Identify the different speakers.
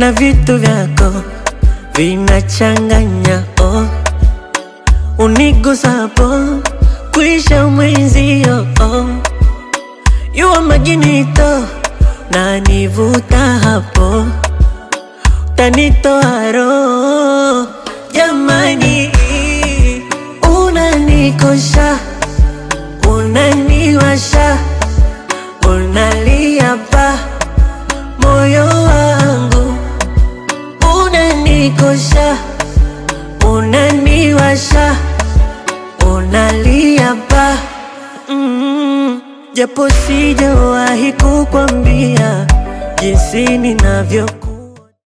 Speaker 1: na vitu vyako vinachanganya oh. Unigusapo kuisha mwenzio oh. Yua majinito na nivuta hapo tanitoa roho jamani, unanikosha unaniwasha unalia pa moyo wangu unanikosha unaniwasha unalia pa mm, japo sijawahi kukwambia jinsi ninavyo